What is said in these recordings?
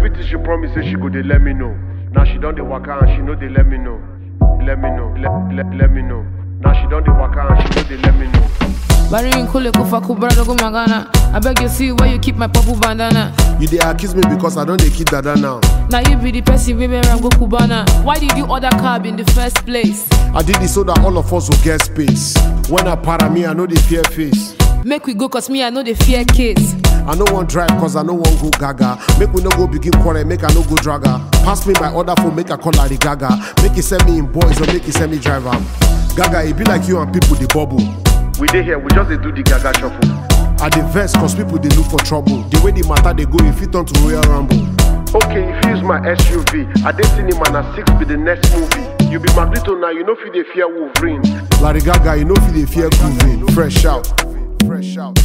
Everything she promise say she go dey let me know. Now she don dey waka and she no dey let me know. Let me know, let, let, let me know. Now she don dey waka and she no dey let me know. Bari nkule kufa kubara dogo magana. I beg you see where you keep my purple bandana. You dey accuse me because I don dey kid dada now. Now you be the person we wear go Cubana. Why did you order cab in the first place? I did this so that all of us will get space. When I para me, I know they fear face. Make we go cause me I know the fear case. I no want drive cause I no want go gaga. Make we no go begin quarrel, make I no go dragger. Pass me my order phone, make I call Lady Gaga. Make it send me in boys or make it send me driver. Gaga, it be like you and people the bubble. We dey here, we just dey do the gaga shuffle. I dey vex cause people they look for trouble. The way the matter they go, if it turn to Royal Rumble. Okay, if you use my SUV, I dey cinema na six be the next movie. You be Magneto now, you know fit dey fear Wolverine. Larry Gaga, you know if they fear grooving. Fresh out. Fresh out.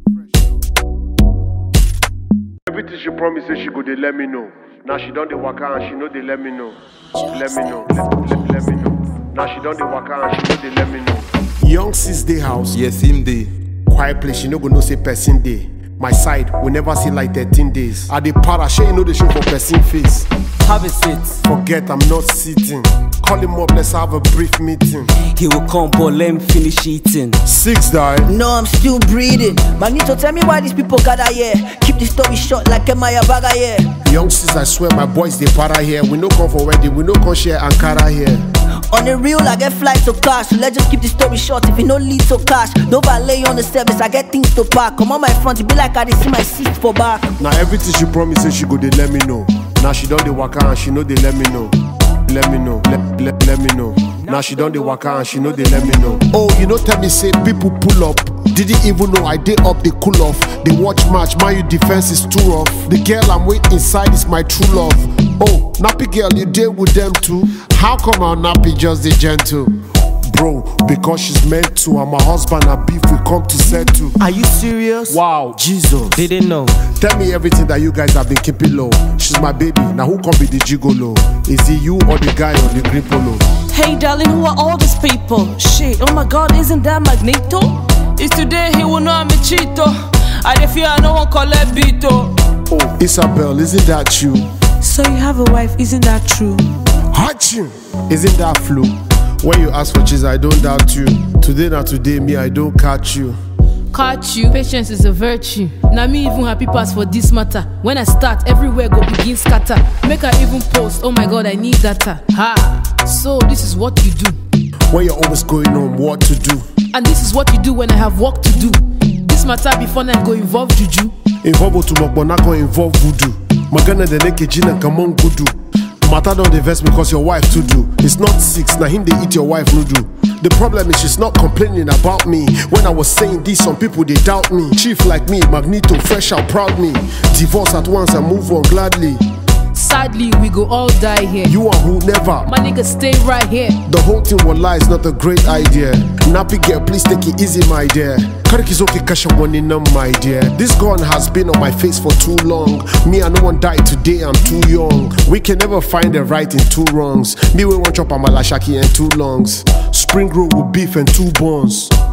Everything she promise say she go dey let me know. Now she don dey waka and she no dey let me know. Let me know, let, let, let me know. Now she don dey waka and she no dey let me know. Young sis day house. Yes, him dey. Quiet place, you no go know say person day. My side, we never see like 13 days. I dey para, shey you know the show for person face. Have a seat. Forget I'm not sitting. Call him up, let's have a brief meeting. He will come, but let him finish eating. Six die. No, I'm still breathing. Magneto, tell me why these people gather here. Keep the story short like Emaya Baga here. Young sis, I swear my boys they para here. We no come for wedding, we no come share Ankara here. On the real, I get flights to cash. So let's just keep the story short. If it no lead to cash, no valet on the service. I get things to pack. Come on my front, it be like I dey see my seat for back. Now everything she promise say she go they let me know. Now she done the waka and she know they let me know. Let me know, let, let, let me know. Now she done the waka and she know they let me know. Oh, you know tell me say people pull up. Didn't even know I did up they cool off. They watch match, my you defense is too rough. The girl I'm with inside is my true love. Oh, nappy girl, you deal with them too. How come our nappy just the gentle? Bro, because she's meant to. I'm a husband, a beef we come to settle. Are you serious? Wow, Jesus. Didn't know. Tell me everything that you guys have been keeping low. She's my baby. Now who can be the gigolo? Is it you or the guy on the green polo? Hey darling, who are all these people? Shit, oh my god, isn't that Magneto? It's today he will know I'm a cheato. I dey fear no one collect beato. Oh, Isabel, isn't that you? So you have a wife, isn't that true? Haching! Isn't that flu? When you ask for cheese, I don't doubt you. Today, not today, me, I don't catch you. Catch you. Patience is a virtue. Now me even happy pass for this matter. When I start, everywhere go begin scatter. Make I even post. Oh my god, I need data. Ha. So this is what you do, When you're always going on what to do. and this is what you do when I have work to do. This matter before night go involve juju. Involve to but not gonna involve voodoo. Magana the naked gina come on kudu. Matter don't invest because your wife to do. It's not six, now him they eat your wife noodle. The problem is she's not complaining about me. When I was saying this, some people they doubt me. Chief like me, Magneto, fresh out, proud me. Divorce at once and move on gladly. Sadly, we go all die here. You and who never. My nigga stay right here. The whole thing will lie is not a great idea. Nappy girl, please take it easy, my dear. Karikizoki kasha wanina, my dear. This gun has been on my face for too long. Me and no one died today, I'm too young. We can never find the right in two wrongs. Me we want chop amalashaki and two lungs. Spring roll with beef and two buns.